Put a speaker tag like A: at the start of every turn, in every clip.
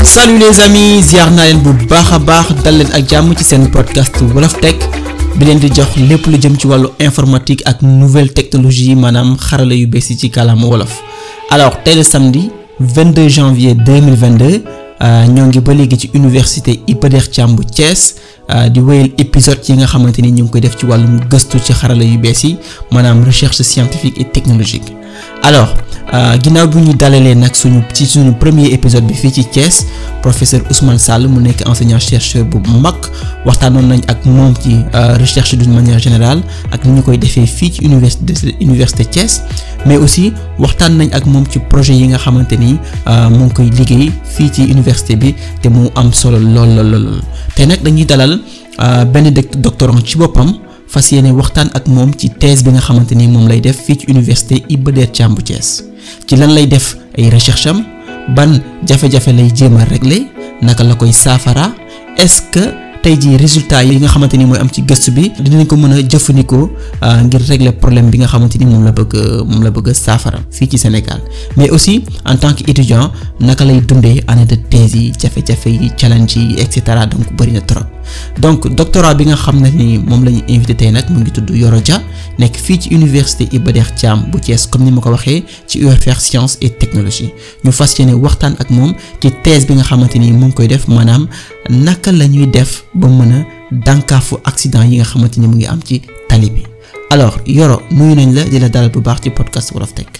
A: salut les amis ziar naa leen bu baax a baax dal leen ak jàmm ci seen podcast Wolof Tech bi leen di jox lépp lu jëm ci wàllu informatique ak nouvelle technologie maanaam xarala yu bees yi ci kàllaama wolof alors tey le samedi 22 janvier 2022 ñoo ngi ba léegi ci université Iba Der Thiam bu Thiès di wéyal épisode yi nga xamante ni ñu ngi koy def ci wàllum gëstu ci xarala yu bees yi maanaam recherche scientifique et technologique alors ginnaaw bi ñu dalalee nag suñu ci suñu premier épisode bi fii ci Thiès professeur Ousmane Sall mu nekk enseignant chercheur bu mag waxtaanoon nañ ak moom ci recherche d'une manière générale ak ni ñu koy defee fii ci université université Thiès mais aussi waxtaan nañ ak moom ci projet yi nga xamante ni mu ngi koy liggéey fii ci université bi te mu am solo lool lool lool te nag dañuy dalal benn doctorant ci boppam. fas yéene waxtaan ak moom ci thèse bi nga xamante ni moom lay def fii ci université Iba Der Thiam bu Thiès ci lan lay def ay recherche am ban jafe-jafe lay jéem a régler naka la koy saafara est-ce que tey jii résultat yi nga xamante ni mooy am ci gëstu bi dinañ ko mën a jëfandikoo ngir régler problème bi nga xamante ni moom la bëgg moom la bëgg a saafara fii ci Sénégal mais aussi en tant que étudiant naka lay dundee année de thèse yi jafe-jafe yi challenge yi et cetera donc bëri na trop. donc doctorat bi nga xam ne ni moom la ñu invité tey nag mu ngi tudd Yoro Dia nekk fii ci université Iba Der Thiam bu Thiès comme ni ma ko waxee ci UFR science et technologie ñu fas yéene waxtaan ak moom ci thèse bi nga xamante ni mu ngi koy def maanaam naka la ñuy def ba mën a dànkaafu accident yi nga xamante ni mu ngi am ci tali bi alors Yoro nuyu nañ la di la dalal bu baax ci podcast Wolof Tech.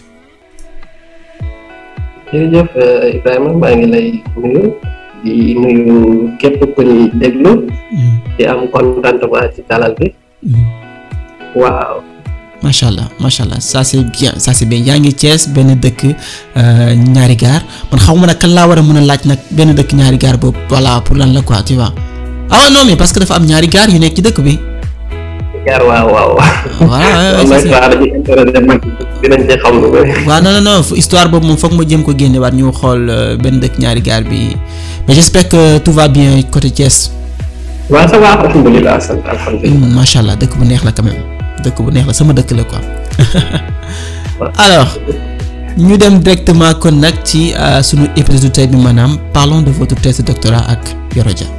B: jërëjëf Ibrahima maa ngi lay nuyu. di nuyu képp ku ñuy déglu. di am contentement ci dalal bi. waaw.
A: macha allah macha allah ça c'est bien ça c'est bien yaa ngi Thiès benn dëkk ñaari gaar man xaw ma nag kan laa war a mën a laaj nag benn dëkk ñaari gaar boobu voilà pour lan la quoi tu vois ah non mais parce que dafa am ñaari gaar yu nekk ci dëkk bi.
B: gaar waaw waaw.
A: voilà
B: dinañ ci xam lu bëri.
A: waaw non non non histoire boobu moom foog ma jëm ko génne waat ñu xool benn dëkk ñaari gaar bi mais j'espère que tout va bien côté Thiès.
B: waaw ça va alhamdulilah sant alhamdulilah.
A: macha allah dëkk bu neex la quand même dëkk bu neex la sama dëkk la quoi. alors ñu dem directement kon nag ci sunu épisode tey bi maanaam parlons de votre thèse de doctorat ak Yoro Dia.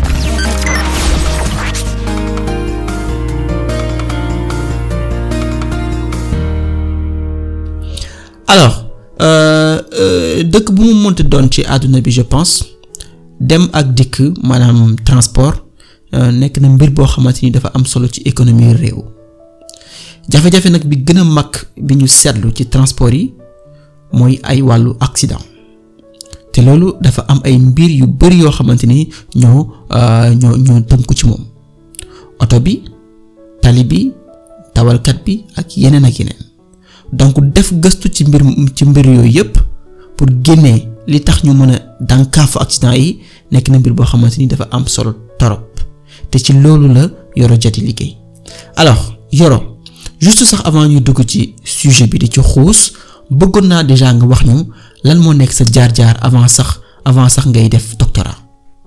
A: alors dëkk bu mu mënti doon ci àdduna bi je pense dem ak dikk maanaam transport nekk na mbir boo xamante ni dafa am solo ci économie réew jafe-jafe nag bi gën a mag bi ñu seetlu ci transport yi mooy ay wàllu accident te loolu dafa am ay mbir yu bari yoo xamante ni ñoo ñoo ñoo tënku ci moom oto bi tali bi dawalkat bi ak yeneen ak yeneen donc def gëstu ci mbir ci mbir yooyu yépp pour génnee li tax ñu mën a dànkaafu accident yi nekk na mbir boo xamante ni dafa am solo torop te ci loolu la Yoro Dia di liggéey alors Yoro juste sax avant ñu dugg ci sujet bi di ci xuus bëggoon naa déjà nga wax ñu lan moo nekk sa jaar-jaar avant sax avant sax ngay def doctorat.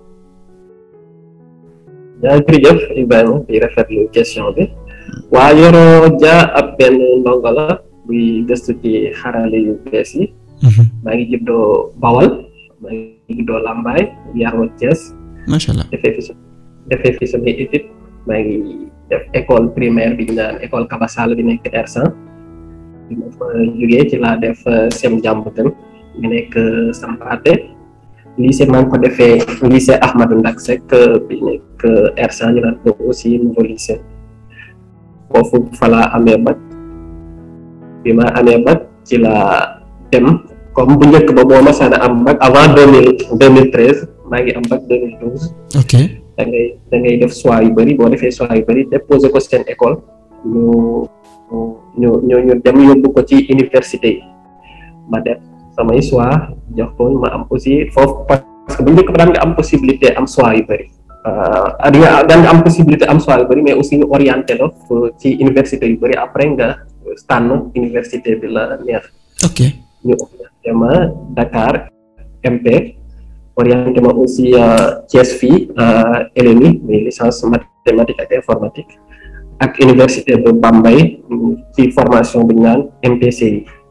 B: yaa jërëjëf Ibrahima di rafetlu question bi waa Yoro Dia ab benn ndongo la buy gëstu ci xarale yu bees yi. maa ngi juddoo Bawal maa ngi juddoo Lambaay yaroo Thiès.
A: macha allah
B: defee fi defee fi samay étude maa ngi def école primaire bi ñu naan école Kabasal bi nekk R100 bi ma fa jógee ci laa def sem jàmbutan bi nekk Sampaate lycée maa ngi ko defee lycée Ahmadou Ndak Seck bi nekk R100 ñu naan ko aussi nouveau lycée foofu fa laa amee bac bi ma amee bac ci laa dem comme bu njëkk ba boo masaan a am bac avant deux mille deux mille treize maa ngi am bac deux mille douze.
A: ok
B: da ngay da ngay def choix yu bëri boo defee choix yu bëri déposé ko seen école ñu ñu ñu ñu dem yóbbu ko ci université yi ma def samay choix jox ko ma am aussi foofu parce que bu njëkk ba daan nga am possibilité am choix yu bëri. ah di nga daan nga am possibilité am choix yu bëri mais aussi ñu orienté la ci université yu bëri après nga tànn université bi la neex.
A: ok
B: ñu orienté ma Dakar MP orienté ma aussi Thiès fii LMI muy licence mathématique ak informatique ak université de Bambey ci formation bu ñu naan MPCI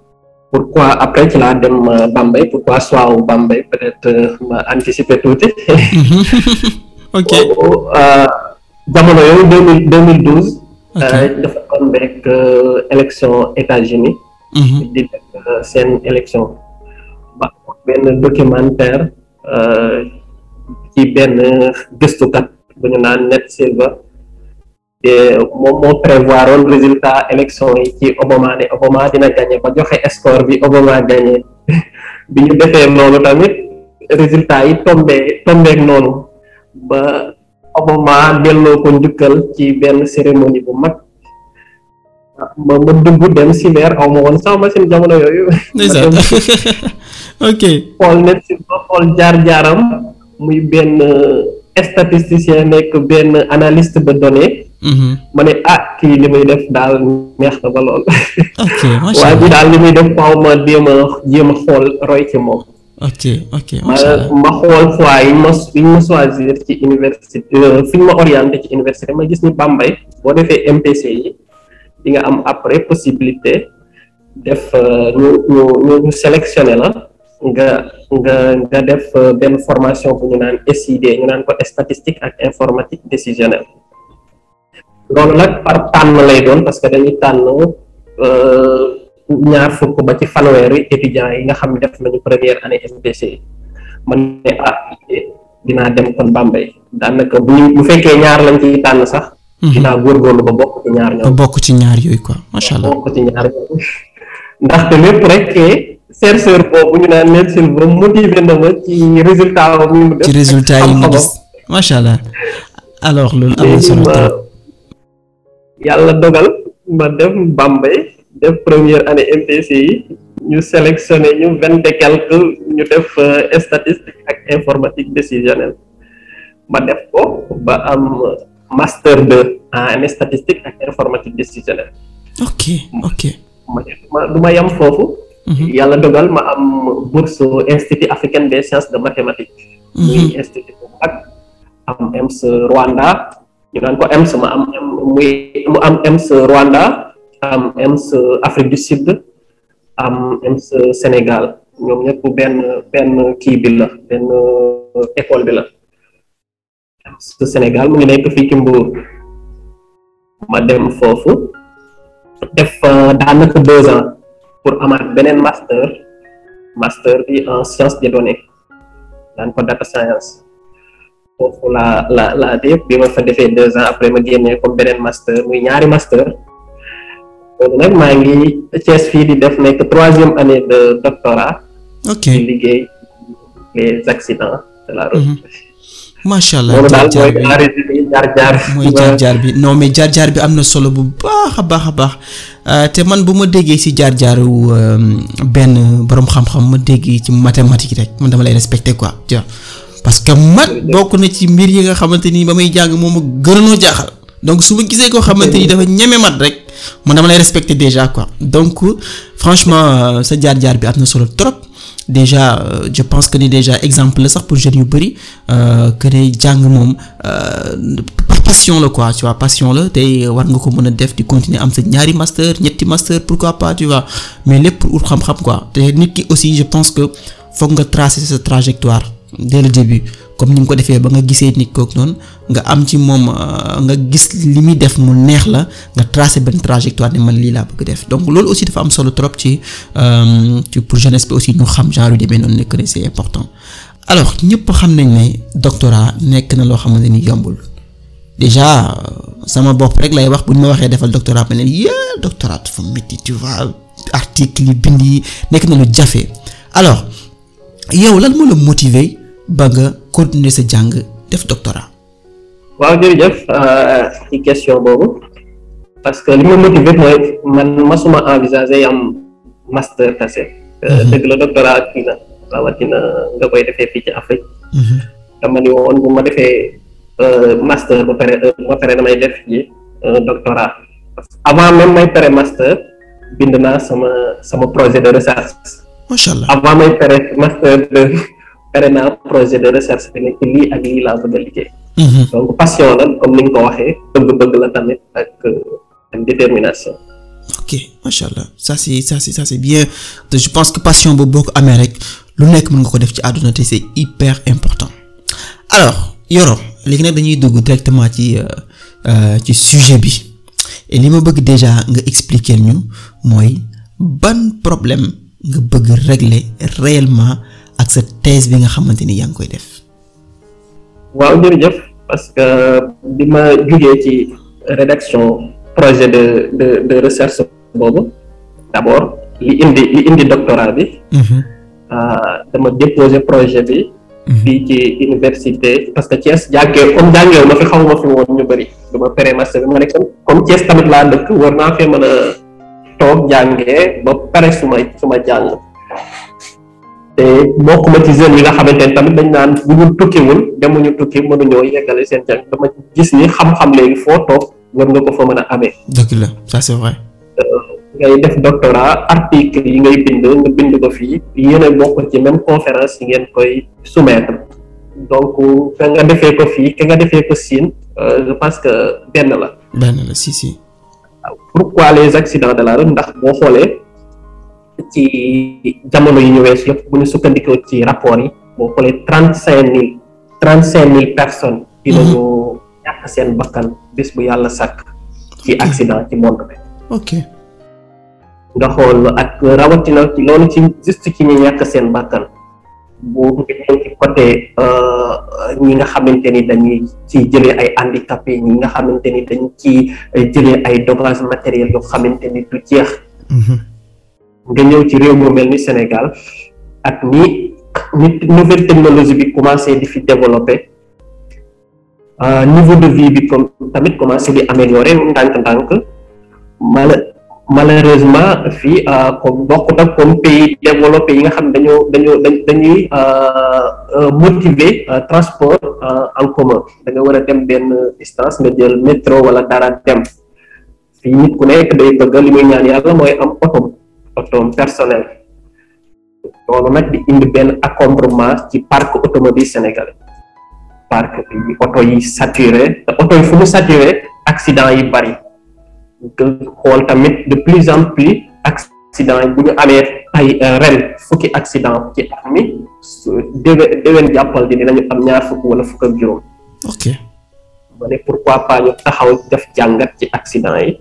B: pourquoi après ci laa dem Bambey pourquoi soit wu Bambey peut-être ma anticiper tuuti.
A: ok
B: jamono yooyu deux mille deux mille douze. dafa tombeek élection États-Unis di def seen élection. ba benn documentaire ci benn gëstukat bu ñu naan Ned Silver te moom moo prévoir woon résultat élection yi ci Obama ne Obama dina gagné ba joxe score bi Obama gagné bi ñu defee noonu tamit résultat yi tombé tombeek noonu ba Obama delloo ko njukkal ci benn cérémonie bu mag ma ma dugg dem cyber aw ma woon sax machine jamono yooyu.
A: ndeysaan ok.
B: xool net si ba xool jaar-jaaram muy benn statisticien nekk benn analyste de données. ma ne ah kii li muy def daal neex na ba lool.
A: ok macha
B: waaye
A: allah
B: bi daal li muy def faaw ma jéem a jéem a xool roy ci moom.
A: ok ok
B: ma
A: macha allah
B: ma xool fois yi ma yi ma choisir ci université fi ñu ma orienté ci université ma gis ni Bambey boo defee MPC yi. di nga am après possibilité def ñu ñu ñu ñu sélectionné la nga nga nga def benn formation bu ñu naan SID ñu naan ko statistique ak informatique décisionnelle loolu nag par tànn lay doon parce que dañuy tànn ñaar fukk ba ci fanweeri étudiants yi nga xam ne def nañu première année MPC yi man ne ah dinaa dem kon Bambey daanaka bu ñu bu fekkee ñaar lañ ciy tànn sax. dinaa góorgóorlu ba bokk ci ñaar
A: ba
B: ñoom.
A: bokk ci ñaar yooyu quoi macha allah
B: bokk ci ñaar ñoom ndaxte lépp rek chercheur boobu ñu naan Ned Silver motivé na ma ci résultat am yi mu def
A: ci résultat yi nga gis macha allah alors loolu am na
B: léegi
A: solo
B: ma
A: trop
B: yàlla dogal ma dem Bambey def première année MPC yi ñu sélectionné ñu vingt et quelque ñu def euh, statistique ak informatique décisionnelle ma def ko ba am master 2 en statistique ak informatique décisionnelle
A: ok ok
B: ma ma du ma yam foofu
A: Mhm.
B: yàlla dogal ma am bourse au institut africain des sciences de mathématiques muy institut bu mag am EMS Rwanda ñu naan ko EMS ma am muy mu am EMS Rwanda am EMS Afrique du Sud am EMS Sénégal ñoom ñëpp benn benn kii bi la benn école bi la EMS Sénégal mu ngi nekk fii ci Mbour ma dem foofu def fa daanaka deux ans pour amaat beneen master master bi en sciences des données daan ko data science foofu la la la def bi ma fa defee deux ans après ma génnee comme beneen master muy ñaari master loolu nag maa ngi Thiès fii di def nekk troisième année de doctorat
A: ok
B: di liggéey les accidents de la route
A: macha allah
B: loolu daal
A: jaar-jaar
B: mooy
A: bi
B: en résumé jaar-jaar
A: mooy jaar-jaar bi non mais jaar-jaar bi am na solo bu baax a baax a baax Euh, te man bu ma déggee ci jaar-jaaru euh, benn boroom xam-xam ma déggee ci mathématique rek man dama lay respecter quoi tu vois parce que mat bokk na ci mbir yi nga xamante ni ba may jàng moom a gënoonoo jaaxal donc su ma gisee koo xamante ni dafa ñeme mat rek man dama lay respecter déjà quoi donc franchement euh, sa jaar-jaar bi am na solo trop déjà euh, je pense que ni déjà exemple la sax pour jeunes yu bëri euh, que ne jàng moom euh, par passion la quoi tu vois passion la te war nga ko mën a def di continuer am sa ñaari master ñetti master pourquoi pas tu vois mais lépp pour ut xam-xam quoi te nit ki aussi je pense que foog nga tracer sa trajectoire dès le début comme ni nga ko defee ba nga gisee nit kooku noonu nga am ci moom euh, nga gis li muy def mu neex la nga tracer benn trajectoire ne man lii laa bëgg def donc loolu aussi dafa am solo trop ci euh, ci pour jeunesse bi aussi ñu xam genre yu demee noonu ne que ne c'est important alors ñëpp xam nañ ne doctorat nekk na loo xamante ni yombul déjà euh, sama bopp rek lay wax bu ñu ma waxee defal doctorat ma ne yee doctorat dafa métti tu vois article yi bind yi nekk na lu jafe alors yow lan moo la motiver ba nga continuer sa jàng def doctorat.
B: waaw jërëjëf euh, ci question boobu parce que li ma motivé mooy man masuma envisager am master kase Euh,
A: Mhm.
B: dëgg la doctorat kii na rawatina nga koy defee fii ci Afrique dama ni woon bu ma defee euh, master ba pare euh, ba pare damay def ji euh, doctorat parce que avant même may pare master bind naa sama sama projet de recherche
A: macha allah
B: avant may pare master de pare naa projet de recherche bi nekk lii ak lii laa bëgg a liggéey
A: Mhm.
B: donc passion la comme ni nga ko waxee bëgg-bëgg la tamit ak euh, ak détermination
A: ok macha allah ça c'est ça c'est ça c'est bien te je pense que passion boobu boo ko amee rek lu nekk mën nga ko def ci àdduna te c'est hyper important alors Yoro léegi nag dañuy dugg directement ci ci sujet bi et li ma bëgg déjà nga expliquer ñu mooy ban problème nga bëgg régler réellement ak sa thèse bi nga xamante ni yaa ngi koy def.
B: waaw jërëjëf parce que bi ma jugee ci rédaction projet de de de recherche boobu d'abord li indi li indi doctorat bi. dama déposer projet bi. fii ci université parce que Thiès jàngee comme jàngee ma fi xawma fi woon ñu bëri dama pare master bi ma nekk comme Thiès tamit laa dëkk war naa fee mën a toog jàngee ba pare suma suma jàng te bokkuma ci jeunes yi nga xamante ne tamit dañ naan bu ñu tukkiwul demuñu tukki mënuñoo yeggale seen jàng dama gis ni xam-xam léegi foo toog war nga ko fa mën a amee.
A: dëgg la ça c'est vrai.
B: ngay def doctorat article yi ngay bind nga bind ko fii yéen a bokk ci même conférence yi ngeen koy soumettre donc ka nga defee ko fii ka nga defee ko Siin je pense que benn la.
A: benn la si si.
B: pourquoi les accidents de la route ndax boo xoolee ci jamono yi ñu weesu yëpp bu ñu sukkandikoo ci rapport yi boo xoolee trente cinq mille trente cinq mille personnes. dinañu ñàkk seen bakkan bis bu yàlla sàkk. ci accident ci monde bi.
A: ok.
B: nga xool ak rawatina ci loolu ci juste ci ñi ñàkk seen bakkan bu nga ñëw ci côté ñi nga xamante ni dañuy ci jëlee ay handicapé ñi nga xamante ni dañ ci jëlee ay dommages matériels yoo xamante ni du jeex nga ñëw ci réew mu mel ni Sénégal ak ni ni nouvelle technologie bi commencé di fi développer niveau de vie bi comme tamit commencé di améliorer ndànk-ndànk mala malheureusement fii comme bokkut ak comme pays développé yi nga xam dañoo dañoo dañuy motiver transport en commun da nga war a dem benn distance nga jël métro wala dara dem fii nit ku nekk day bëgg li muy ñaan yàlla mooy am otom otom personnel loolu nag di indi benn encombrement ci parc automobile sénégalais parc bi oto yi saturé te oto yi fu mu saturé accident yi bari nga xool tamit de plus en plus accident yi bu ñu amee ay ren fukki accident ci at mi déwén déwén jàppal di dinañu am ñaar fukk wala fukk ak juróom.
A: ok.
B: ma ne pourquoi pas ñu taxaw def jàngat ci accident yi.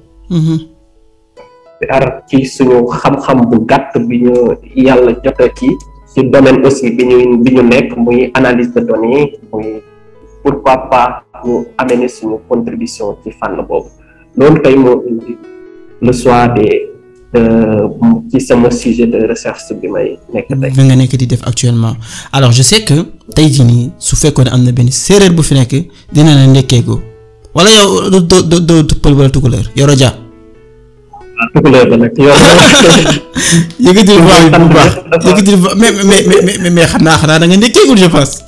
B: ar ci suñu xam-xam bu gàtt bi ñu yàlla jot a ci ci domaine aussi bi ñu bi ñu nekk muy analyse de données muy pourquoi pas ñu amener suñu contribution ci fànn boobu. loolu tey moo indi le soir de ci sama sujet de recherche bi may nekk tey.
A: bi nga nekk di def actuellement alors je sais que tey jii nii su fekkoon am na benn séeréer bu fi nekk dina la ndekkeegu wala yow doo doo doo doo pël wala tukulóor Yoro Dia.
B: waaw tukulóor la nag yow.
A: yëkkatil voix bi bu baax yëkkatil voix mais mais mais mais xanaa xanaa da nga ndekkeegul je pense.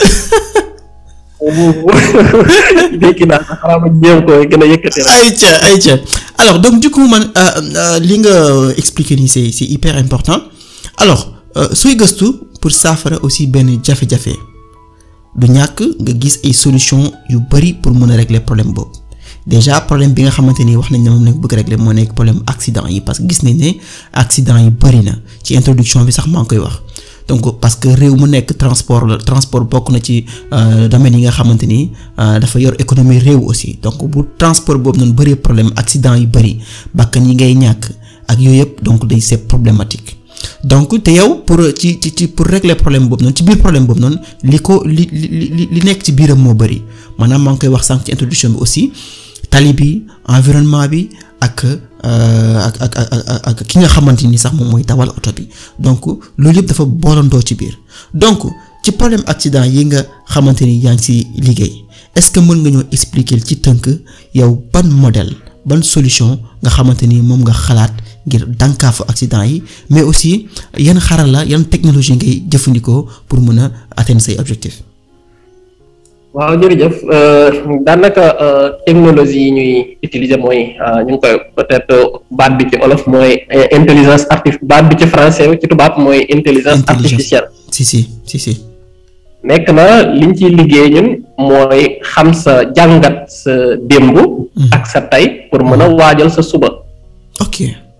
B: dégg naa sax xanaa ma jéem ko gën a yëkkati rek.
A: ayca ayca alors donc du coup man li nga expliquer nii c'est c'est hyper important alors sooy gëstu pour saafara aussi benn jafe-jafe du ñàkk nga gis ay solution yu bari pour mën a régler problème boobu déjà problème bi nga xamante ni wax nañ ne moom lañ bëgg régler moo nekk problème accident yi parce que gis nañ ne accident yi bari na ci introduction bi sax maa ngi koy wax. donc parce que réew mu nekk transport la transport bokk na ci domaine yi nga xamante ni dafa yor économie réew aussi donc bu transport boobu noonu bëree problème accident yu bëri bakkan yi ngay ñàkk ak yooyu yëpp donc day c'est problématique donc te yow pour ci ci ci pour régler problème boobu noonu ci biir problème boobu noonu li ko li li li nekk ci biiram moo bëri maanaam maa ngi koy wax sànq ci introduction bi aussi tali bi environnement bi ak ak ak ak ak ki nga xamante ni sax moom mooy dawal oto bi donc loolu yëpp dafa boolandoo ci biir donc ci problème accident yi nga xamante ni yaa ngi ci liggéey est-ce que mën nga ñoo expliquer ci tënk yow ban modèle ban solution nga xamante ni moom nga xalaat ngir dànkaafu accident yi mais aussi yan xarala yan technologie ngay jëfandikoo pour mën a atteindre say objectifs.
B: waaw jërëjëf daanaka technologie yi ñuy utiliser mooy ñu ngi koy peut-être baat bi ci olof mooy intelligence artificielle baat bi ci français ci tubaab mooy intelligence artificielle
A: si si si si
B: nekk na liñ ciy liggéey ñun mooy xam sa jàngat sa démb ak sa tey pour mën a waajal sa suba
A: ok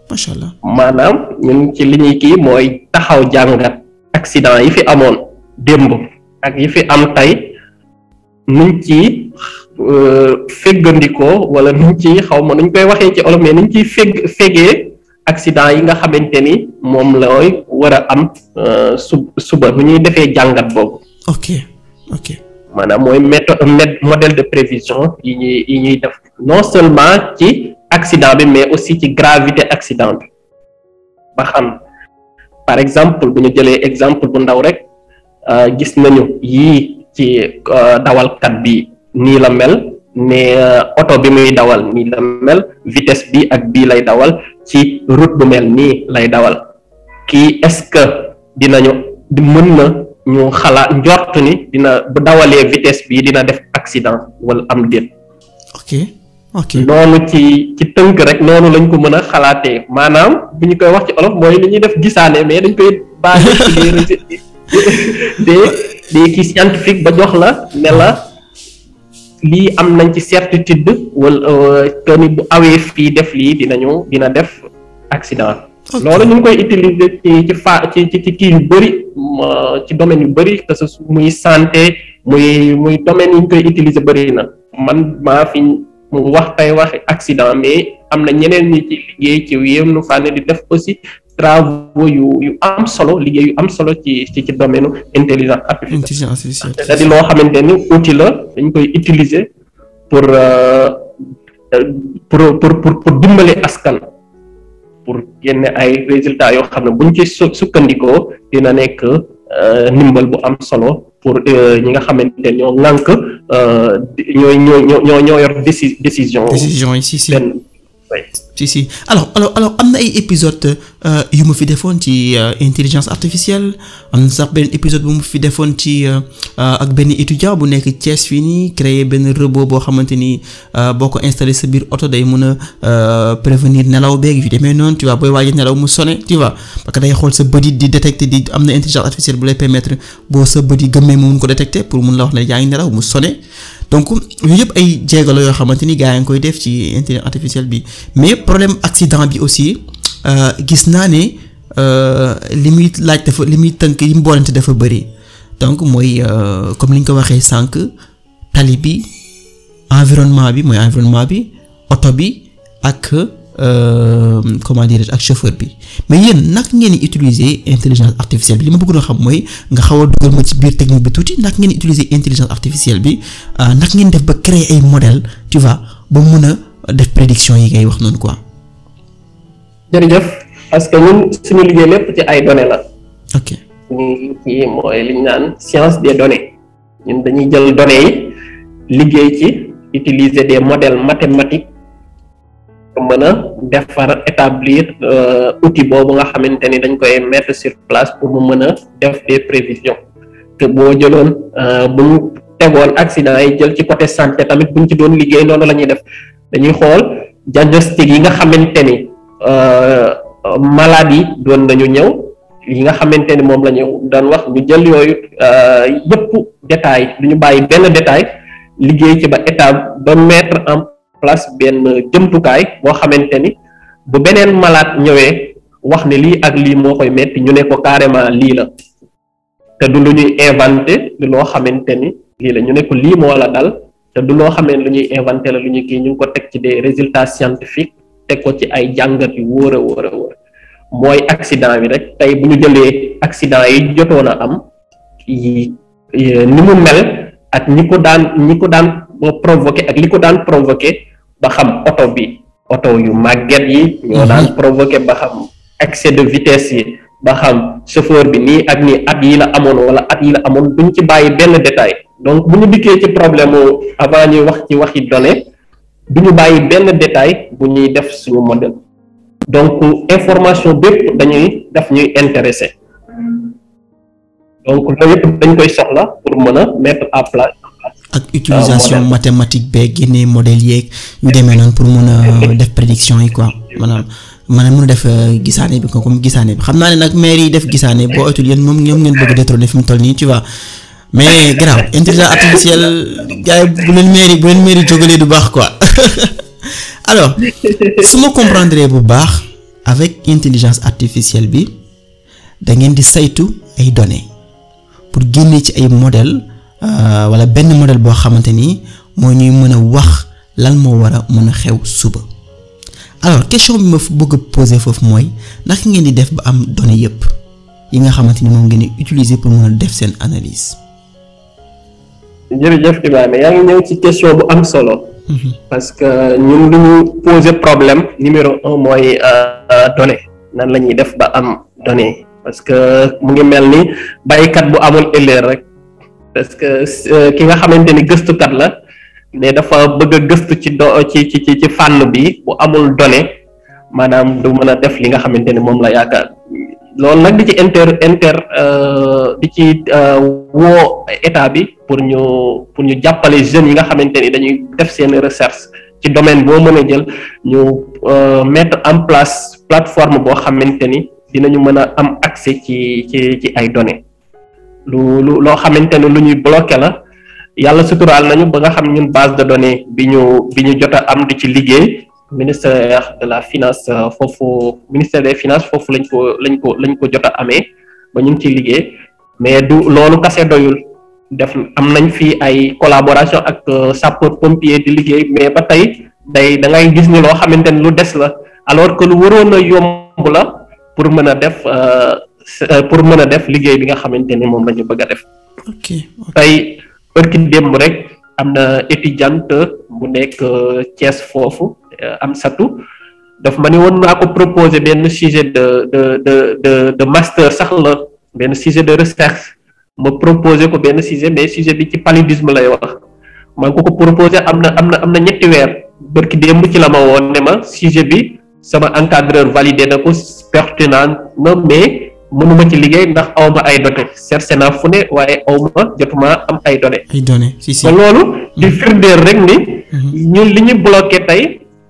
A: macha allah
B: maanaam ñun ci li ñuy kii mooy taxaw jàngat accident yi fi amoon démb ak yi fi am tey nuñ ci féggandikoo wala nuñ ci xaw ma nuñ koy waxee ci olof mais nuñ ciy fégg fégee accident yi nga xamante ni moom looy war a am su suba bu ñuy defee jàngat boobu
A: ok ok
B: maanaam mooy méthode modèle de prévision yi ñuy yi ñuy def non seulement ci accident bi mais aussi ci gravité accident bi ba xam par exemple bu ñu jëlee exemple bu ndaw rek gis nañu yii ci dawalkat bi nii la mel ne oto bi muy dawal nii la mel vitesse bi ak bii lay dawal ci route bu mel nii lay dawal kii est-ce que dinañu mën na ñu xalaat njort ni dina bu dawalee vitesse bi dina def accident wala am déet
A: ok ok
B: noonu ci ci tënk rek noonu lañ ko mën a xalaatee maanaam bu ñu koy wax ci olof mooy li ñuy def gisaane mais dañ koy basé ci des des kii scientifique ba jox la ne la lii am nañ ci certitude wala que ni bu awee fii def lii dinañu dina def accident loolu ñu ngi koy utiliser ci ci fa ci ci ci kii yu bëri ci domaine yu bëri que ce muy santé muy muy domaine yi ñu koy utiliser bëri na man maa fi mu wax tey wax accident mais am na ñeneen ñi ci liggéey ci yenn fànn di def aussi travaux yu yu am solo liggéey yu am solo ci ci ci domaine intelligence artificielle
A: intelligence artificielle
B: c'est-à-dire loo xamante ni outil la dañ koy utiliser pour pour pour pour pour dimbale askan pour génne ay résultats yoo xam ne buñ ci sukkandikoo dina nekk ndimbal bu am solo pour ñi nga xamante ñoo ŋànk ñooy ñoo ñoo ñoo yor déci décision.
A: décision yi si si
B: benn
A: si si alors alors alors am na ay épisode yu ma fi defoon ci intelligence artificielle am na sax benn épisode bu ma fi defoon ci ak benn étudiant bu nekk Thiès fii nii créer benn robot boo xamante ni boo ko installé sa biir oto day mën a prévenir nelaw beeg yu demee noonu tu vois booy waaj nelaw mu sonné tu vois parce que day xool sa bët yi di détecter di am na intelligence artificielle bu lay permettre boo sa bët yi gëmmee mu mun ko détecter pour mun la wax ne yaa ngi nelaw mu sonné donc yooyu yëpp ay jéego la yoo xamante ni gars yi ngi koy def ci intelligence artificielle bi mais problème accident bi aussi gis naa ne li muy laaj dafa li muy tënk yi mu boolante dafa bëri donc mooy comme li ñu ko waxee sànq tali bi environnement bi mooy environnement bi oto bi ak comment dirais-je ak chauffeur bi mais yéen nag ngeen di utiliser intelligence artificielle bi li ma bëgg a xam mooy nga xaw a dugal ma ci biir technique bi tuuti nag ngeen utiliser intelligence artificielle bi nag ngeen def ba créer ay modèle tu vois ba mun a def prédiction yi ngay wax noonu quoi.
B: jërëjëf parce que ñun suñu liggéey lépp ci ay données la.
A: ok
B: suñu kii mooy li ñu naan science des données ñun dañuy jël données yi liggéey ci utiliser des modèles mathématiques pour mën a defar établir outil boobu nga xamante ni dañ koy mettre sur place pour mu mën a def des prévisions que boo jëloon bu ñu tegoon accident yi jël ci côté santé tamit bu ñu ci doon liggéey noonu la ñuy def dañuy xool diagnostic yi nga xamante ni maladie doon nañu ñëw yi nga xamante ni moom la ñu daan wax ñu jël yooyu yëpp détail du ñu bàyyi benn détail liggéey ci ba état ba mettre en place benn jëmtukaay boo xamante ni bu beneen malade ñëwee wax ne lii ak lii moo koy metti ñu ne ko carrément lii la te du lu ñuy inventé du loo xamante ni lii la ñu ne ko lii moo la dal te du loo xamee lu ñuy inventé la lu ñuy kii ñu ngi ko teg ci des résultats scientifiques teg ko ci ay jàngat yu wóor a wóor a wóor mooy accident bi rek tey bu ñu jëlee accident yi jotoon a am yi ni mu mel ak ñi ko daan ñi ko daan provoqué ak li ko daan provoqué ba xam oto bi oto yu màgget yi ñoo daan provoqué ba xam excès de vitesse yi ba xam chauffeur bi nii ak nii at yi la amoon wala at yi la amoon duñ ci bàyyi benn détail donc bu ñu dikkee ci problème avant ñuy wax ci waxi données du ñu bàyyi benn détail bu ñuy def suñu modèle donc information bépp dañuy daf ñuy intéressé donc loolu yëpp dañ koy soxla pour mën a mettre à place
A: ak utilisation mathématique beeg génne modèle yeeg yu demee noonu pour mun a def prédiction yi quoi maanaam maanaam mun a def gisaane bi ko comme gisaane bi xam naa ne nag maire yi def gisaane boo oytul yéen moom ñoom ngeen bëgg détrôner fi mu toll nii tu vois mais grave intelligence artificielle gars yi bu leen maire yi bu leen maire yi jógalee du baax quoi alors su ma comprendre bu baax avec intelligence artificielle bi da ngeen di saytu ay données pour génne ci ay modèle wala benn modèle boo xamante ni moo ñuy mën a wax lan moo war a mën a xew suba alors question bi ma bëgg a poser foofu mooy naka ngeen di def ba am données yépp yi nga xamante ni moom ngeen di utiliser pour mën a def seen analyse.
B: jërëjëf Ibrahima yaa ngi ñëw ci question bu am solo. parce que ñun lu ñu poser problème numéro un mooy données nan la ñuy def ba am données parce que mu ngi mel ni baykat bu amul erreur rek parce que ki nga xamante ni gëstukat la ne dafa bëgg a gëstu ci do ci ci ci fànn bi bu amul données maanaam du mën a def li nga xamante ni moom la yaakaar. loolu nag di ci inter inter di ci woo état bi pour ñu pour ñu jàppale jeunes yi nga xamante ni dañuy def seen recherche ci domaine boo mën a jël ñu mettre en place plateforme boo xamante ni dinañu mën a am accès ci ci ci ay données lu lu loo xamante ni lu ñuy bloqué la yàlla suturaal nañu ba nga xam ñun base de données bi ñu bi ñu jot a am di ci liggéey ministère de la finance foofu ministère des finances foofu lañ ko lañ ko lañ ko jot a amee ba ñu ngi ciy liggéey mais du loolu kase doyul def am nañ fi ay collaboration ak sapeur pompier di liggéey mais ba tey day da ngay gis ni loo xamante ni lu des la alors que lu waroon a yomb la pour mën a def pour mën a def liggéey bi nga xamante ni moom la ñu bëgg a def.
A: ok
B: tey barki démb rek am na étudiante bu nekk Thiès foofu. am satu daf ma ni woon naa ko proposer benn sujet de de de de de master sax la benn sujet de recherche ma proposer ko benn sujet mais sujet bi ci paludisme lay wax maa ngi ko ko proposer am na am na am na ñetti weer bërki démb ci la ma woon ne ma sujet bi sama encadreur validé na ko pertinent na mais mënuma ci liggéey ndax awma ay données cherché naa fu ne waaye awma jotuma am ay données
A: ay données si si
B: te loolu di firndeel rek ni ñun li ñu bloqué tey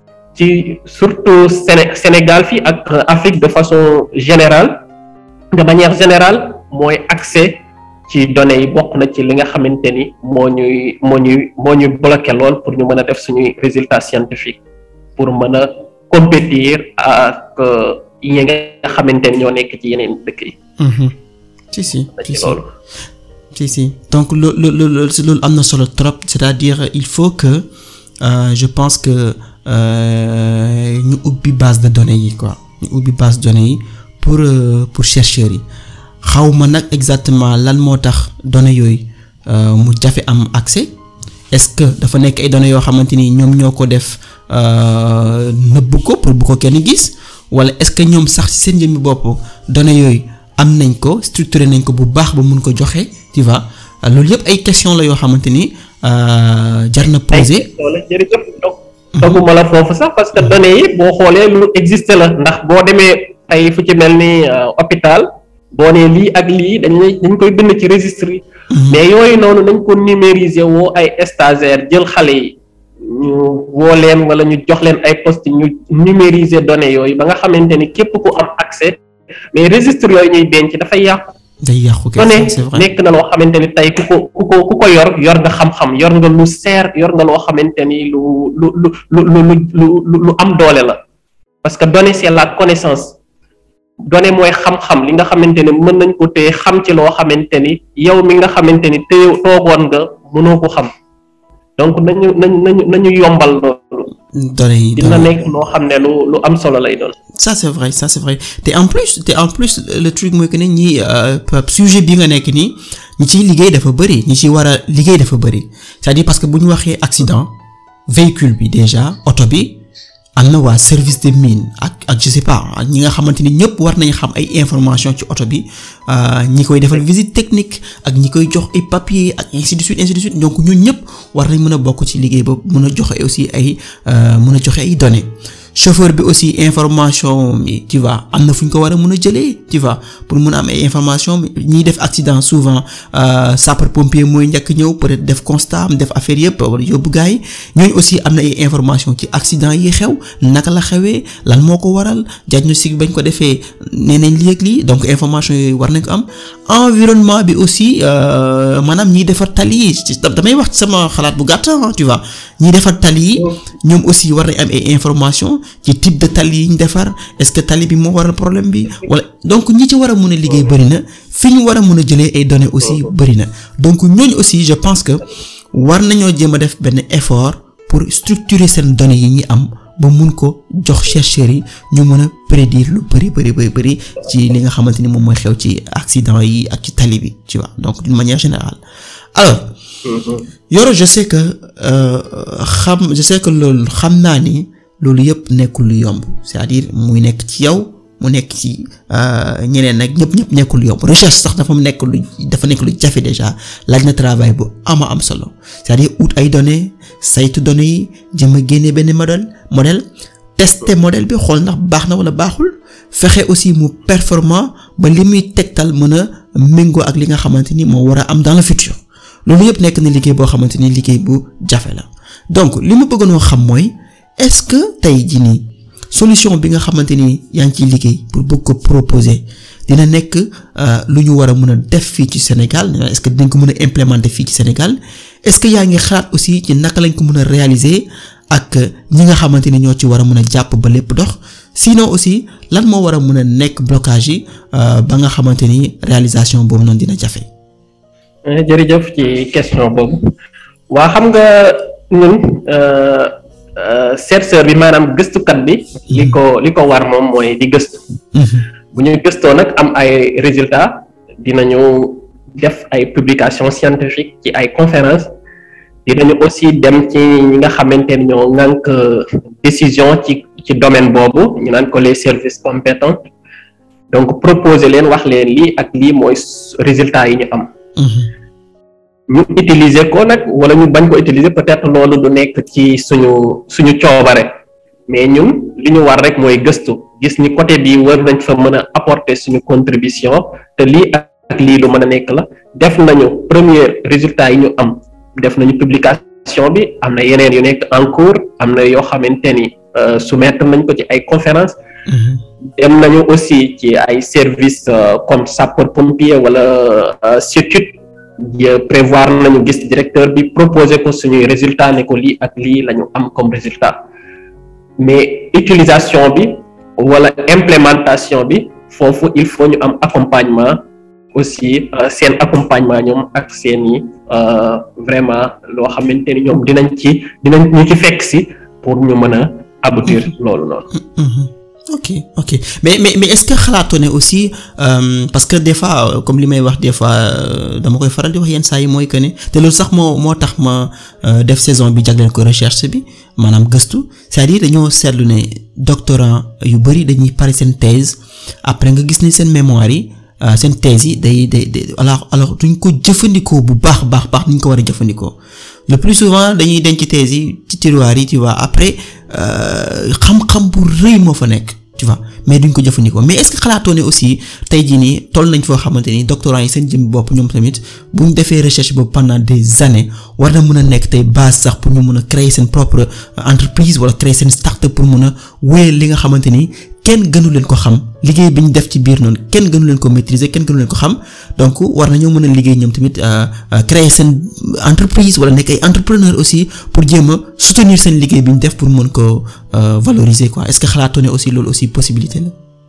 B: ci surtout Séné Sénégal fii ak Afrique de façon générale de manière générale mooy accès ci données yi bokk na ci li nga xamante ni moo ñuy moo ñuy moo ñuy bloqué lool pour ñu mën a def suñuy résultats scientifiques pour mën a compétir ak yi nga xamante ni ñoo nekk ci yeneen dëkk yi.
A: si si
B: ci loolu.
A: si si donc loolu loolu loolu am na solo trop c'est-à-dire il faut que euh, je pense que. ñu ubbi base de données yi quoi ñu ubbi base de données yi pour pour chercheurs yi xaw ma nag exactement lan moo tax données yooyu mu jafe am accès est-ce que dafa nekk ay données yoo xamante ni ñoom ñoo ko def nëbb ko pour bu ko kenn gis wala est-ce que ñoom sax ci seen jëmmi bopp données yooyu am nañ ko structuré nañ ko bu baax ba mun ko joxe tu vois loolu yëpp ay question la yoo xamante ni jar na poser.
B: doguma la foofu sax parce que données yi boo xoolee lu existe la ndax boo demee tey fu ci mel ni hôpital boo nee lii ak lii dañ lay dañ koy bind ci registre yi mais yooyu noonu nañ ko numériser woo ay stagiaires jël xale yi ñu woo leen wala ñu jox leen ay poste ñu numériser données yooyu ba nga xamante ni képp ku am accès mais registre yooyu ñuy denc dafay yàqu
A: day yàqu
B: données
A: c'est vrai
B: nekk na loo xamante ni tey ku ko ku ko ku ko yor yor nga xam-xam yor nga lu seer yor nga loo xamante ni lu lu lu lu lu lu lu am doole la parce que données c'est la connaissance données mooy xam-xam li nga xamante ni mën nañ ko téye xam ci loo xamante ni yow mi nga xamante ni téye toogoon nga mënoo ko xam donc nañu nañu nañu nañu yombal loolu
A: données yi
B: dina nekk loo xam ne lu lu am solo lay doon.
A: ça c'est vrai ça c'est vrai te en plus te en plus le truc mooy que ne ñi sujet bi nga nekk nii ñi ciy liggéey dafa bëri ñi ci war a liggéey dafa bëri c'est-à-dire parce que bu ñu waxee accident véhicule bi déjà oto bi am na waa service des mines ak ak je sais pas ak ñi nga xamante ni ñëpp war nañ xam ay information ci oto bi ñi koy defal visite technique ak ñi koy jox ay papier ak ainsi de suite ainsi de suite donc ñun ñëpp war nañ mën a bokk ci liggéey ba mën a joxe aussi ay mën a joxe ay données chauffeur bi aussi information mi tu vois am na fu ñu ko war a mën a jëlee tu vois pour mën a am ay information ñiy def accident souvent sapeur pompier mooy njëkk ñëw peut-être def constat am def affaire yëpp wala yóbbu gars yi ñooñu aussi am na ay information ci accident yi xew naka la xewee lan moo ko waral diagnostic bañ ko defee nee nañ lii ak lii donc information yooyu war nañ ko am environnement bi aussi maanaam ñiy defar tali yi damay wax ci sama xalaat bu gàtt tu vois ñiy defar tali yi ñoom aussi war nañ am ay information ci type de tali yi ñu defar est-ce que tali bi moo waral problème bi wala donc ñi ci war a mën a liggéey bëri na fi ñu war a mën a jëlee ay données aussi bëri na donc ñooñu aussi je pense que war nañoo jéem a def benn effort pour structurer seen données yi ñi am ba mun ko jox chercheurs yi ñu mën a prédire lu bëri bëri bëri bëri ci li nga xamante ni moom mooy xew ci accident yi ak ci tali bi tu vois donc d'une manière générale alors Yoro je sais que xam je sais que loolu xam naa ni loolu yëpp nekkul lu yomb c'est-à-dire muy nekk ci yow mu nekk ci ñeneen nag ñëpp ñëpp nekkul lu yomb recherche sax dafa nekk lu dafa nekk lu jafe déjà laaj na travail bu ama am solo c'est-à-dire ut ay données saytu données yi jëm a génne benn modèle modèle tester modèle bi xool ndax baax na wala baaxul fexe aussi mu performant ba li muy tegtal mën a méngoo ak li nga xamante ni moo war a am dans le futur loolu yëpp nekk na liggéey boo xamante ni liggéey bu jafe la donc li ma bëggoon xam mooy est-ce que tey jii nii solution bi nga xamante ni yaa ngi ciy liggéey pour bëgg ko proposer dina nekk lu ñu war a mën a def fii ci Sénégal est-ce que dinañ ko mën a implémenter fii ci Sénégal est-ce que yaa ngi xalaat aussi ci naka lañ ko mën a réaliser ak ñi nga xamante ni ñoo ci war a mën a jàpp ba lépp dox sinon aussi lan moo war a mën a nekk blocage yi ba nga xamante ni réalisation boobu noonu dina jafe.
B: jërëjëf ci question boobu waa xam nga ñun chercheur bi maanaam gëstukat bi li ko li ko war moom mooy di gëstu bu ñu gëstoo nag am ay résultats dinañu def ay publications scientifiques ci ay conférences dinañu aussi dem ci ñi nga xamante ni ñoo ŋànk décision ci ci domaine boobu ñu naan ko les services compétents donc proposer leen wax leen lii ak lii mooy résultats yi ñu am ñu utiliser ko nag wala ñu bañ ko utiliser peut-être loolu du nekk ci suñu suñu coobare mais ñun li ñu war rek mooy gëstu gis ni côté bi war nañ fa mën a apporter suñu contribution te lii ak lii lu mën a nekk la def nañu premier résultat yi ñu am def nañu publication bi am na yeneen yu nekk en cours am na yoo xamante ni soumettre nañ ko ci ay conférence dem nañu aussi ci ay services comme sapeur pompier wala CETUD prévoir nañu gis directeur bi proposer ko suñuy résultat ne ko lii ak lii la ñu am comme résultat mais utilisation bi wala implémentation bi foofu il faut ñu am accompagnement aussi seen accompagnement ñoom ak seeni vraiment loo xamante ni ñoom dinañ ci dinañ ñu ci fekk si pour ñu mën a aboutir loolu noonu
A: ok ok mais mais mais est-ce que xalaatoo ne aussi euh, parce que des fois comme li may wax des fois dama koy faral di wax yenn saa yi mooy que ne te loolu sax moo moo tax ma def saison bi jagleel ko recherche bi maanaam gëstu c'est-à-dire dañoo seetlu ne doctorant yu bari dañuy pare seen thèse après nga gis ni seen mémoire yi seen thèse yi day day day alors alors duñ ko jëfandikoo bu baax baax baax ni ñu ko war a jëfandikoo le plus souvent dañuy denc thèse yi ci tiroir yi tu vois après xam-xam bu rëy moo fa nekk. tu vois mais duñ ko jëfandikoo mais est-ce que xalaatoo ne aussi tey jii nii toll nañ foo xamante ni doctorants yi seen jëm bopp ñoom tamit buñ defee recherche boobu pendant des années war na mën a nekk tey base sax pour ñu mën a créer seen propre entreprise wala créer seen start-up pour mën a wéyal li nga xamante ni kenn gënu leen ko xam liggéey bi ñu def ci biir noonu kenn gënu leen ko maîtriser kenn gënu leen ko xam donc war nañoo mën a liggéey ñoom tamit créer seen entreprise wala nekk ay entrepreneur aussi pour jéem a soutenir seen liggéey bi ñu def pour mën ko valoriser quoi est-ce que xalaatoo ne aussi loolu aussi possibilité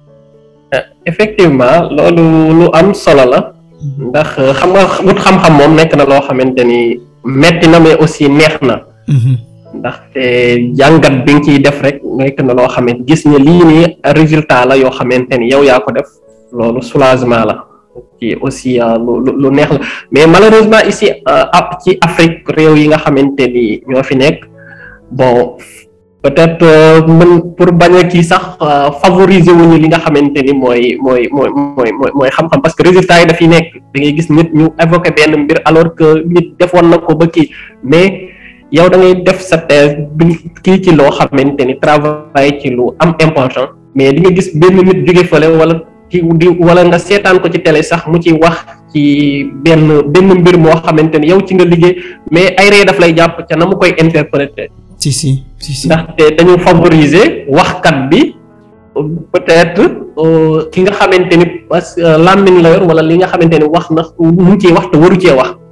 A: la.
B: effectivement loolu lu am solo la. ndax xam nga wut xam-xam moom nekk na loo xamante ni metti na mais aussi neex na. ndaxte jàngat bi nga ciy def rek nekk na loo xamante gis ne lii nii résultat la yoo xamante ni yow yaa ko def loolu soulagement la ci aussi lu lu neex la mais malheureusement ici ci Afrique réew yi nga xamante ni ñoo fi nekk bon peut-être mën pour bañ a kii sax favoriser wuñu li nga xamante ni mooy mooy mooy mooy mooy xam-xam parce que résultat yi dafiy nekk da ngay gis nit ñu évoquer benn mbir alors que nit defoon na ko ba kii mais. yow da ngay def sa thèse bi kii ci loo xamante ni travail ci lu am important mais di nga gis benn nit jóge fële wala ci di wala nga seetaan ko ci télé sax mu ci wax ci benn benn mbir moo xamante ni yow ci nga liggéey mais ay ree daf lay jàpp ca na mu koy interpréter.
A: si si si si
B: ndaxte dañu favoriser waxkat bi peut-être ki nga xamante ni parce que làmmiñ la yor wala li nga xamante ni wax na mu ngi ciy wax te waru cee wax.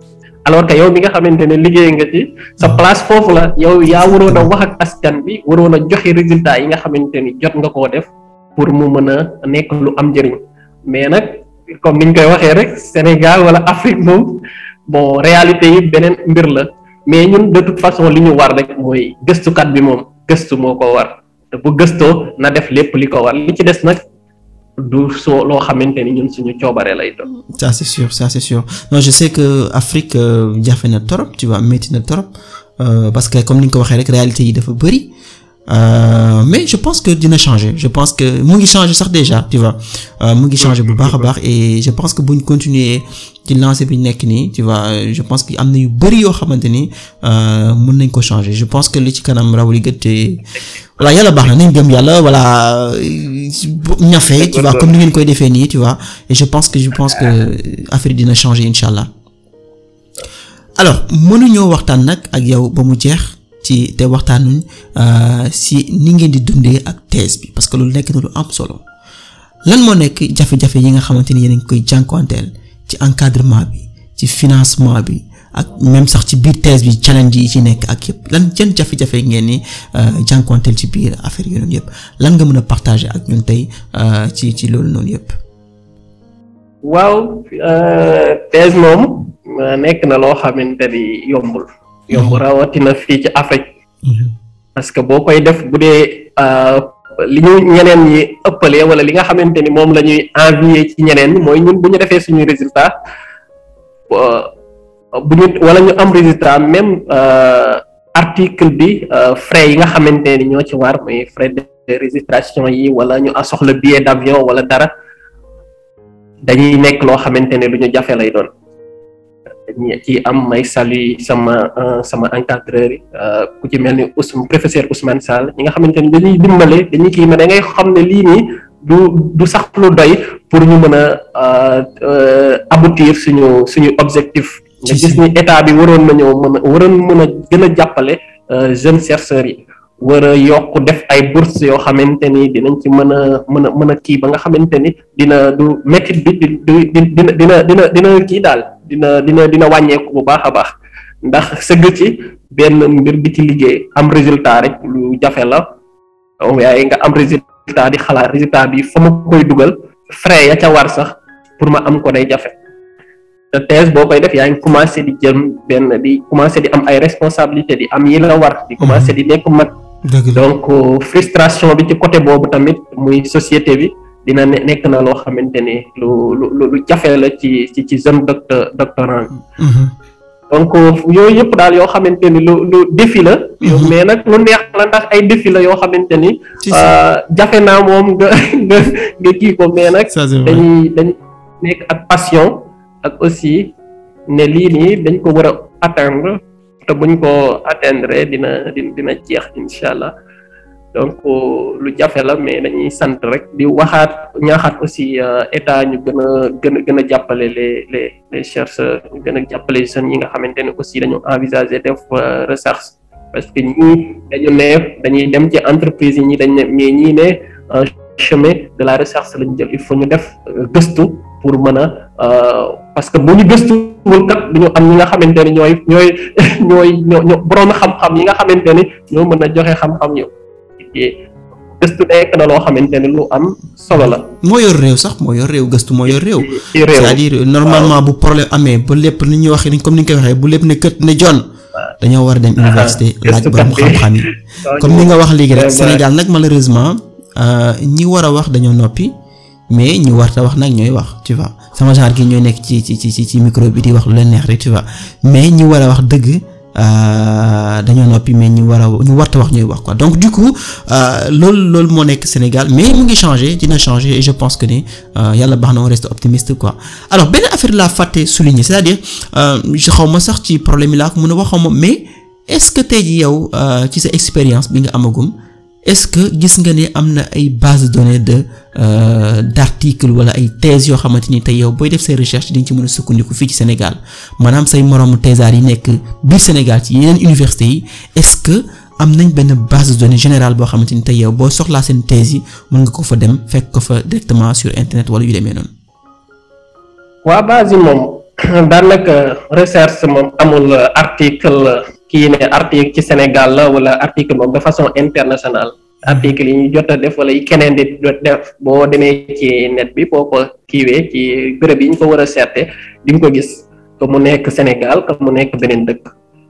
B: alors que yow mi nga xamante ne liggéey nga ci sa place foofu la yow yaa waroon a wax ak askan bi waroon a joxe résultat yi nga xamante ni jot nga koo def pour mu mën a nekk lu am njëriñ mais nag comme niñ koy waxee rek Sénégal wala Afrique moom bon réalité yi beneen mbir la mais ñun de toute façon li ñu war rek mooy gëstukat bi moom gëstu moo ko war te bu gëstoo na def lépp li ko war li ci des nag du soo loo xamante ni ñun suñu coobare lay doon.
A: ça c'est sûr ça c'est sûr non je sais que Afrique jafe na torop tu vois métti na torop parce que comme ni nga ko waxee rek réalité yi dafa bari Euh, mais je pense que dina changer je pense que mu ngi changer sax déjà tu vois mu ngi changer bu baax a baax et je pense que buñ continuer ci lancé bi nekk nii tu vois je pense que am na yu bari yoo xamante ni mën nañ ko changer je pense que li ci kanam raw li gët te voilà yàlla baax na nañ gëm yàlla voilà ñafe tu vois comme ni ngeen koy defee nii tu vois et je pense que je pense que affaire dina changer incha allah alors mënuñoo waxtaan nag ak yow ba mu jeex. ci te waxtaanuñ si ni ngeen di dundee ak thèse bi parce que loolu nekk na lu am solo lan moo nekk jafe-jafe yi nga xamante ni yéen a ngi koy jànkuwanteel ci encadrement bi ci financement bi ak même sax ci biir thèse bi challenge yi ci nekk ak yëpp lan jën jafe-jafe ngeen ni jànkuwanteel ci biir affaire yooyu noonu yëpp lan nga mën a partager ak ñun tey ci ci loolu noonu yëpp.
B: waaw thèse moom nekk na loo xamante ni yombul. yomb rawatina fii ci Afrique parce que boo koy def bu dee li ñu ñeneen ñi ëppalee wala li nga xamante ni moom la ñuy envier ci ñeneen mooy ñun bu ñu defee suñuy résultat bu ñu wala ñu am résultat même article bi frais yi nga xamante ni ñoo ci war mooy frais de registration yi wala ñu soxla billet d'avion wala dara dañuy nekk loo xamante ne lu ñu jafe lay doon ñi ci am may saluer sama sama encadreur yi ku ci mel ni Ousmane professeur Ousmane Sall ñi nga xamante ni dañuy dimbale dañuy kii mais da ngay xam ne lii nii du du sax lu doy pour ñu mën a aboutir suñu suñu objectif nga gis ni état bi waroon nañoo mën a waroon mën a gën a jàppale jeunes chercheurs yi war a yokk def ay bourses yoo xamante ni dinañ ci mën a mën a mën a kii ba nga xamante ni dina du métit bi di dina dina dina dina kii daal dina dina dina wàññeeku bu baax a baax ndax sëgg ci benn mbir di ci liggéey am résultat rek lu jafe la waaye nga am résultat di xalaat résultat bi fa ma koy dugal frais ya ca war sax pour ma am ko day jafe te thèse boo koy def yaa ngi commencé di jëm benn di commencé di am ay responsabilité di am yi la war di commencé di nekk mag donc frustration bi ci côté boobu tamit muy société bi dina nekk na loo xamante ni lu lu lu jafe la ci ci ci jeune docteur doctorant donc yooyu yëpp daal yoo xamante ni lu lu défi la mais nag lu neex la ndax ay défi la yoo xamante ni jafe naa moom nga nga nga kii ko mais nag dañuy dañ nekk ak passion ak aussi ne lii nii dañ ko war a atteindre te buñ ko atteindre dina dina dina jeex incha allah donc lu jafe la mais dañuy sant rek di waxaat ñaaxaat aussi état ñu gën a gën a gën a jàppale les les les chercheurs ñu gën a jàppale jeunes yi nga xamante ne aussi dañu envisager def recherche parce que ñii dañu ne dañuy dem ci entreprise yi ñi dañ ne mais ñii ne chemin de la recherche lañu jël il faut ñu def gëstu pour mën a parce que bu ñu gëstuwul kat duñu am ñi nga xamante ne ñooy ñooy ñooy ñoo borom xam-xam yi nga xamante ne ñoo mën a joxe xam-xam yow gëstu nekk na loo xamante ne lu am solo la.
A: moo yor réew sax moo yor réew gëstu moo yor réew. c'est-à-dire normalement bu problème amee ba lépp ni ñuy waxee comme ni nga koy waxee bu lépp ne kët ne jon dañoo war a dem université laaj borom xam-xam yi comme ni nga wax léegi rek Sénégal nag malheureusement ñi war a wax dañoo noppi mais ñi warta wax nag ñooy wax tu vois sama genre gi ñooy nekk ci ci ci ci micro bi di wax lu leen neex rek tu vois mais ñi war a wax dëgg. dañoo noppi mais ñu war a ñu warta wax ñuy wax quoi donc du coup loolu loolu moo nekk Sénégal mais mu ngi changer dina changer et je pense que ni yàlla baax na on reste optimiste quoi alors benn affaire laa fàtte souligner c'est-à-dire xaw ma sax ci problème yi laa ko mën a wax xaw ma mais est-ce que tey ji yow ci sa expérience bi nga amagum est-ce que gis nga ne am na ay base de données de d'articles wala ay thèses yoo xamante ni tey yow booy def say recherche di nga ci mën a sukkandiku fii ci Sénégal maanaam say moroomu thésards yi nekk biir Sénégal ci yeneen universités yi est-ce que am nañ benn base de données générale boo xamante ni tey yow boo soxlaa seen thèse yi mën nga ko fa dem fekk ko fa directement sur internet wala yu demee noonu.
B: waa base yi moom daanaka recherche moom amul article kii ne article ci Sénégal la wala article moom de façon internationale article yi ñu jot a def wala yi keneen di jot def boo demee ci net bi boo ko kiiwee ci bërëb yi ñu ko war a seete di nga ko gis que mu nekk Sénégal que mu nekk beneen dëkk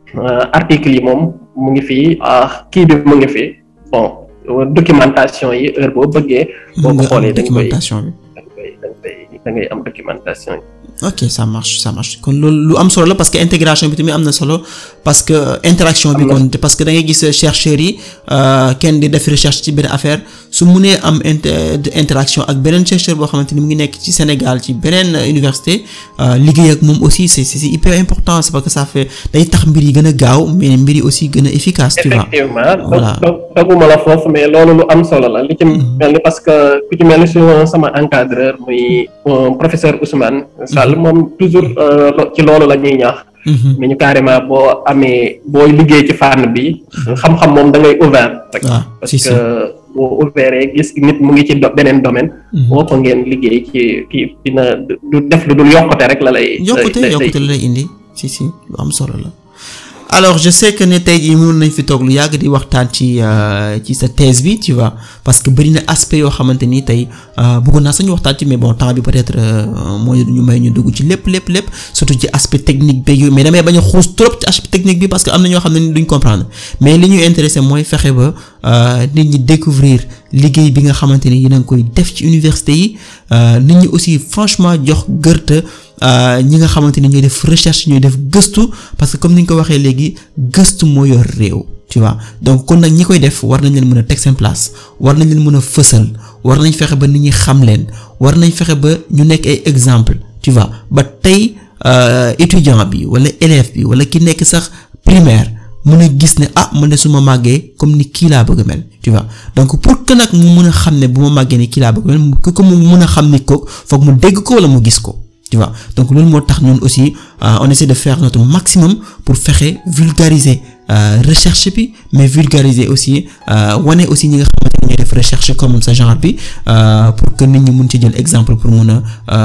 B: article yi moom mu ngi fi kii bi mu ngi fi bon documentation yi heure boo bëggee. boo ko xoolee da nga koy
A: documentation bi.
B: da nga koy da nga koy da ngay am documentation yi.
A: ok ça marche ça marche kon loolu lu am solo la parce que intégration bi tamit am na solo parce que interaction bi kon parce que da ngay gis chercheurs yi kenn di def recherche ci benn affaire su munee am interaction ak beneen chercheur boo xamante ni mu ngi nekk ci Sénégal ci beneen université liggéey ak moom aussi c'est c'est hyper important c'est parce que ça fait day tax mbir yi gën a gaaw mais mbir yi aussi gën a efficace tu vois
B: effectivement
A: voilà
B: doguma la foofu mais loolu lu am solo la li ci mel ni parce que ku ci mel ni su sama encadreur muy professeur Ousmane Sall moom toujours ci loolu la ñuy ñaax mais ñu carrément boo amee booy liggéey ci fànn bi xam-xam moom da ngay ouvert rek
A: waaw
B: parce
A: si si
B: que boo ouvert gis nit mu ngi ci do- beneen domaine boo ko ngeen liggéey ci kii dina du def lu dul yokkute rek la lay
A: yokkute
B: lay- lay-
A: yokkute la lay indi si si lu am solo la alors je sais que ne tey jii mënoon nañ fi toog lu yàgg di waxtaan ci euh, ci sa thèse bi tu vois parce que bëri na aspect yoo xamante ni tey euh, bëggoon naa sañu waxtaan ci mais bon temps bi peut-être euh, mooy ñu may ñu dugg ci lépp lépp lépp surtout ci aspect technique beeg yooyu mais damay bañ a xuus trop ci aspect technique bi parce que am na ñoo xam ne ni duñ comprendre mais li ñuy intéressé mooy fexe ba euh, nit ñi découvrir liggéey bi nga xamante ni yéen a ngi koy def ci université yi euh, nit ñi aussi franchement jox gërte euh, ñi nga xamante ni ñooy def recherche ñooy def gëstu parce que comme ni nga ko waxee léegi gëstu moo yor réew tu vois donc kon nag ñi koy def war nañ leen mën a teg seen place war nañ leen mën a fësal war nañ fexe ba nit ñi xam leen war nañ fexe ba ñu nekk ay exemple tu vois ba tey euh, étudiant bi wala élève bi wala ki nekk sax primaire mën a gis ne ah man de su ma màggee comme ni kii laa bëgg a mel tu vois donc pour que nag mu mën a xam ne bu ma màggee ni kii laa bëgg a mel mu ko mu mën a xam ni ko foog mu dégg ko wala mu gis ko tu vois donc loolu moo tax ñun aussi euh, on essaie de faire notre maximum pour fexe vulgariser euh, recherche bi mais vulgariser aussi euh, wane aussi ñi nga xamante ne ñooy def recherche comme sa genre bi euh, pour que nit ñi mun ci jël exemple pour mun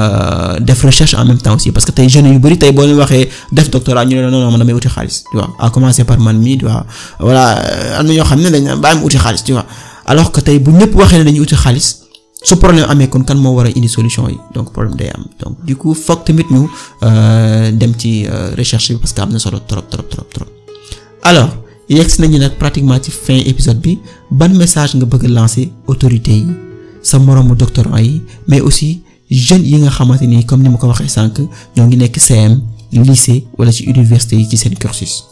A: a def recherche en même temps aussi parce que tey jeunes yu bari tey boo leen waxee def doctorat ñu ne la non non man damay uti xaalis tu vois à commencer par man mii tu vois voilà euh, am na ñoo xam ne dañ bàyyi mu uti xaalis tu vois alors que tey bu ñëpp waxee ne dañuy uti xaalis su problème amee kon kan moo war a indi solution yi donc problème day am donc du coup foog tamit ñu euh, dem ci euh, recherche bi parce que am na solo trop trop trop trop alors yegsi nañu nag pratiquement ci fin épisode bi ban message nga bëgg a lancer autorités yi sa moroomu doctorant yi mais aussi jeunes yi nga xamante ni comme ni ma ko waxee sànq ñoo ngi nekk CM lycée wala ci université yi ci seen cursus.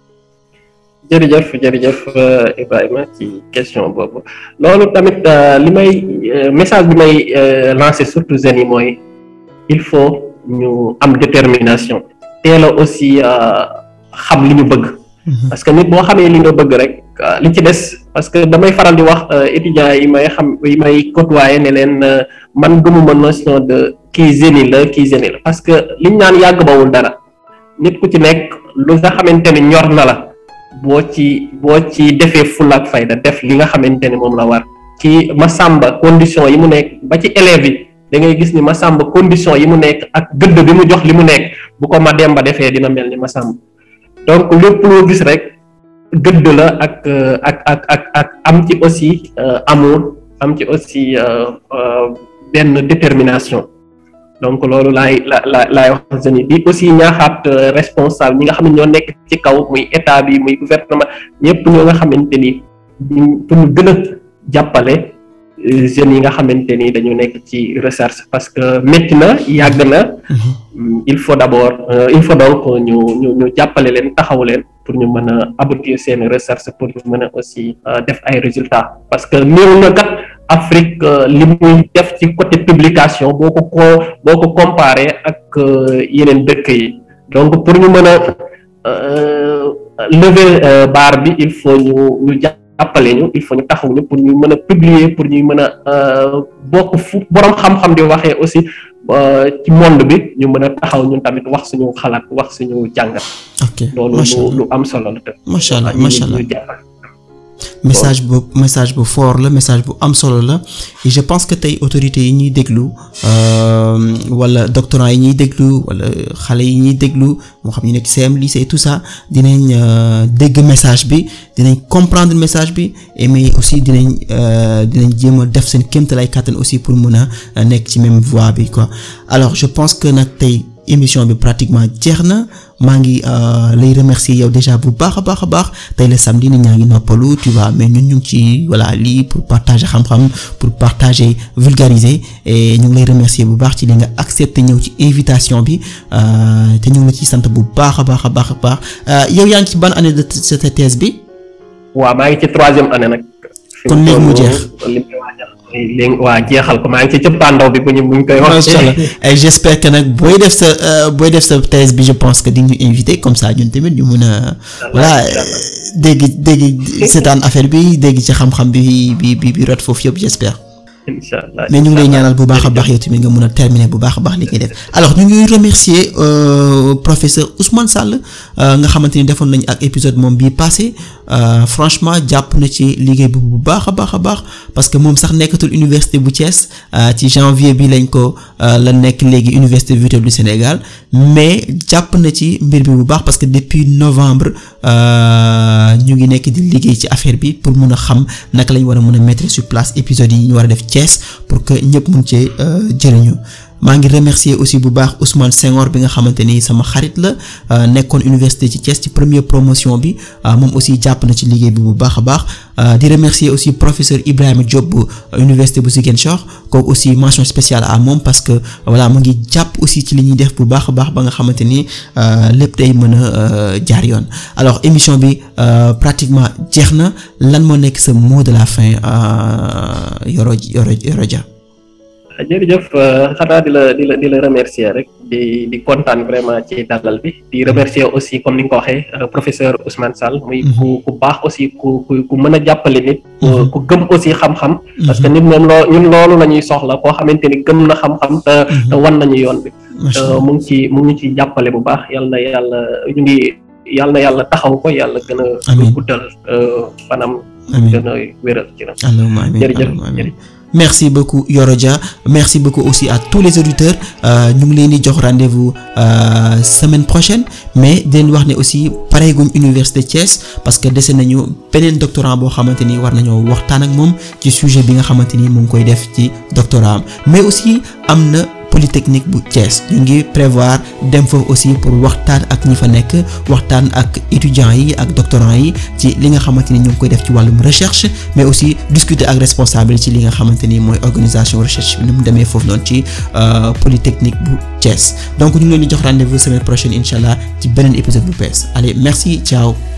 B: jërëjëf jërëjëf euh, Ibrahima ci question boobu loolu tamit euh, li may euh, message bi may lancer surtout jeunes yi mooy il faut ñu am détermination teel a aussi xam li ñu bëgg parce que nit boo xamee li nga bëgg rek li ci des parce que damay faral di wax étudiants yi may xam yi may côtoyer ne leen man gëmuma notion de kii génie la kii génie la parce que liñ naan yàgg bawul dara nit ku ci nekk lu nga xamante ne ñor na la boo ci boo ci defee fulla ak fayda def li nga xamante ne moom la war ci Massamba condition yi mu nekk ba ci élèves yi da ngay gis ni Massamba condition yi mu nekk ak gëdd bi mu jox li mu nekk bu ko Mademba defee dina mel ni Massamba donc lépp loo gis rek gëdd la ak ak ak ak ak am ci aussi amour am ci aussi benn détermination donc loolu laay la la laay wax jeunes yi di aussi ñaaxaat responsable ñi nga xam ne ñoo nekk ci kaw muy état bi muy gouvernement ñëpp ñoo nga xamante ni pour ñu gën a jàppale jeunes yi nga xamante ni dañu nekk ci recherche parce que métti na yàgg na il faut d'abord il faut donc ñu ñu ñu jàppale leen taxaw leen pour ñu mën a aboutir seen recherche pour ñu mën a aussi def ay résultats parce que néew na kat Afrique li muy def ci côté publication boo ko ko boo ko comparé ak yeneen dëkk yi donc pour ñu mën a lever barre bi il faut ñu ñu jàppale ñu il faut ñu taxaw ñu pour ñu mën a publier pour ñuy mën a bokk fu borom xam-xam di waxee aussi ci monde bi ñu mën a taxaw ñun tamit wax suñu xalaat wax suñu jàngat.
A: ok
B: loolu lu lu am solo la.
A: macha allah macha allah message bu message bu fort la message bu am solo la et je pense que tey autorités yi ñuy déglu wala doctorants yi ñuy déglu wala xale yi ñuy déglu moo xam ñu nekk CM lycée tout ça dinañ dégg message bi dinañ comprendre message bi et mais aussi dinañ dinañ jéem a def seen kéemtalaay kàttan aussi pour mën a nekk ci même voie bi quoi alors je pense que nag tey émission bi pratiquement jeex na maa ngi lay remercier yow déjà bu baax a baax a baax tey le samedi nit ñaa ngi noppalu tu vois mais ñun ñu ngi ci voilà lii pour partager xam-xam pour partager vulgariser et ñu ngi lay remercier bu baax ci li nga accepter ñëw ci invitation bi te ñu ngi la ciy sant bu baax a baax a baax a baax yow yaa ngi ci ban année de sa thèse bi.
B: waaw maa ngi ci troisième année nag.
A: kon léegi mu jeex.
B: léegi waa jeexal ko maa ngi ci cëppaandaw bi bu ñu bu ñu koy wax.
A: macha allah et j'espère que nag booy def sa booy def sa thèse bi je pense que di ñu invité comme ça ñun tamit ñu mun a. voilà dégg dégg seetaan affaire bi dégg ci xam-xam bi bi bi bi rot foofu yëpp j'espère.
B: incha allah
A: mais ñu ngi lay ñaanal bu baax a baax yow tamit nga mun a terminer bu baax a baax li ngay def alors ñu ngi remercier professeur Ousmane Sall nga xamante ni defoon nañu ak épisode moom bii passé franchement jàpp na ci liggéey bi bu baax a baax a baax parce que moom sax nekkatul université bu Thiès ci janvier bi lañ ko la nekk léegi université virtuelle du Sénégal mais jàpp na ci mbir bi bu baax parce que depuis novembre ñu ngi nekk di liggéey ci affaire bi pour mun a xam naka lañ war a mën a mettre sur place épisode yi ñu war a def Thiès pour que ñëpp mun cee jëriñu maa ngi remercier aussi bu baax Ousmane Senghor bi nga xamante ni sama xarit la nekkoon université ci Thiès ci première promotion bi moom aussi jàpp na ci liggéey bi bu baax a baax di remercier aussi professeur Ibrahima Diop bu université bu Ziguinchor kooku aussi mention spéciale à moom parce que voilà mu ngi jàpp aussi ci li ñuy def bu baax a baax ba nga xamante ni lépp day mën a jaar yoon alors émission bi pratiquement jeex na lan moo nekk sa mot de la fin Yoro Yoro Yoro Dia
B: jërëjëf xanaa di la di la di la remercier rek di di kontaan vraiment ci dalal bi di remercier aussi comme ni nga ko waxee professeur Ousmane Sall muy ku ku baax aussi ku ku ku mën a jàppale nit ku gëm aussi xam-xam parce que nit moom loo ñun loolu la ñuy soxla koo xamante ni gëm na xam-xam te te wan nañu yoon bi mu ngi ci mu ngi ci jàppale bu baax yal na yàlla ñu ngi yal na yàlla taxaw ko yàlla gën a guddal fanam gën a wéral ci ram jërëjëf jërëjëf
A: merci beaucoup Yoro Dia merci beaucoup aussi à tous les auditeurs ñu ngi leen di jox rendez-vous semaine prochaine mais di leen wax ne aussi pareeguñ université Thiès parce que dese nañu beneen doctorant boo xamante ni war nañoo waxtaan ak moom ci sujet bi nga xamante ni mu ngi koy def ci doctorat am mais aussi am na polytechnique bu Thiès ñu ngi prévoir dem foofu aussi pour waxtaan ak ñi fa nekk waxtaan ak étudiants yi ak doctorants yi ci li nga xamante ni ñu ngi koy def ci wàllum recherche mais aussi discuter ak responsable ci li nga xamante ni mooy organisation recherche bi ni mu demee foofu noonu ci polytechnique bu Thiès donc ñu ngi leen di jox rendez-vous semaine prochaine incha allah ci beneen épisode bu bees allez merci ciao.